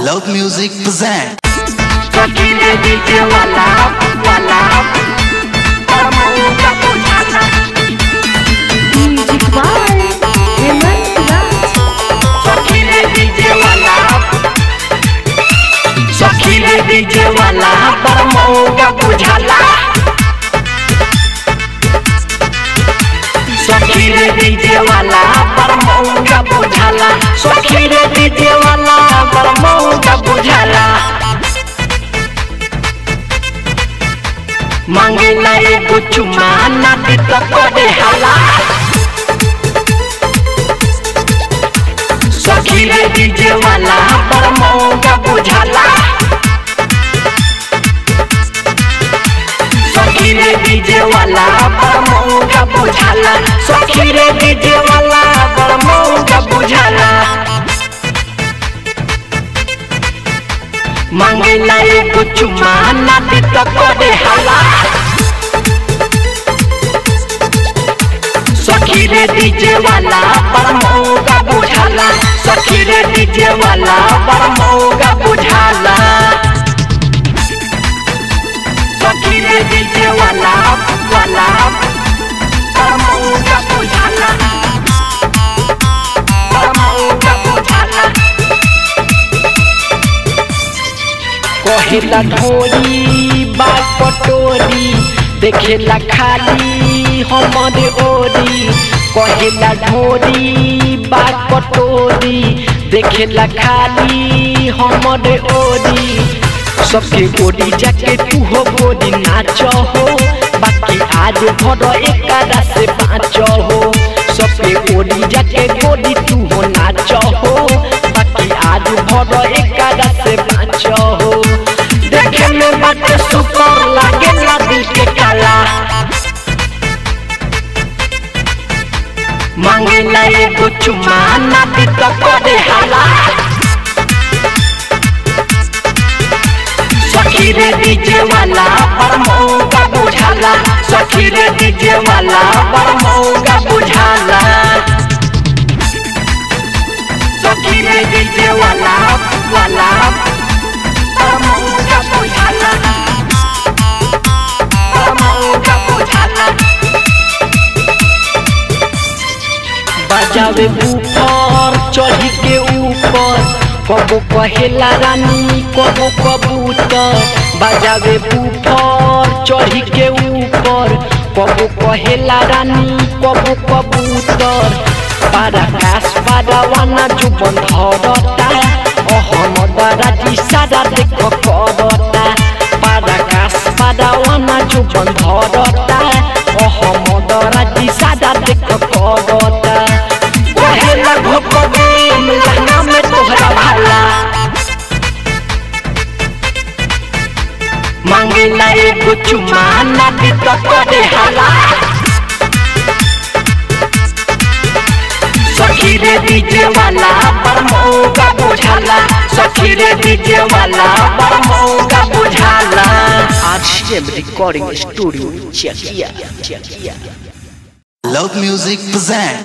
Loud Music present. Sakile DJ wala wala Parmuka pujana Music by Hemant Raj. Sakile DJ wala Sakile DJ wala Parmuka pujala Sakile DJ wala Parmuka pujala Sakile DJ wala Parmuka pujala मांगेला एगो चुमा नाती तो करे हाला सखी रे DJ वाला पर मौका बुझाला सखी रे डीजे वाला पर मौका बुझाला सखी रे डीजे वाला पर मौका बुझाला मांगेला एगो चुमा नाती तो करे हाला सखी रे डीजे वाला पर मौका बुझाला सखी रे डीजे वाला पर मौका बुझाला सखी रे डीजे वाला वाला पर मौका बुझाला पर मौका बुझाला कहेला ढोरी बाल पटोरी देखेला खाली हमरे ओरी कहेला ढोरी बाल पटोरी देखेला खाली हमरे ओरी सबके गोरी जाके तू हो गोरी नाच हो बाकी आज भर एकारा से बाँच हो सबके गोरी जाके गोरी तू हो नाच हो बाकी आज भर एकारा से बाँच हो देखे में बाटे सुपर लागे ना दिल के काला मांगे ना एगो चुमा ना दी तो करे हाला सखी रे डीजे वाला पर मौका बुझाला सखी रे डीजे वाला पर मौका बुझाला सखी रे डीजे वाला वाला पर मौका बुझाला पर मौका बुझाला बजावे ऊपर चढ़ी के ऊपर कबो कहेला रानी कबो कबूतर बजावे ऊपर चढ़ी के ऊपर कबो कहेला रानी कबो कबूतर पारा कास पारावाना जुबन धरता अहमद राजी सारा देख करता पारा कास पारावाना जुबन धरता अहमद राजी सारा देख करता कहेला घोप गेम लहंगा में तोहरा भाला मांगेला एगो चुमा नाती तो करे हाला सखी रे डीजे वाला पर मौका बुझाला सखी रे डीजे वाला पर मौका बुझाला RCM Recording Studio, Czechia, Czechia. Loud Music present.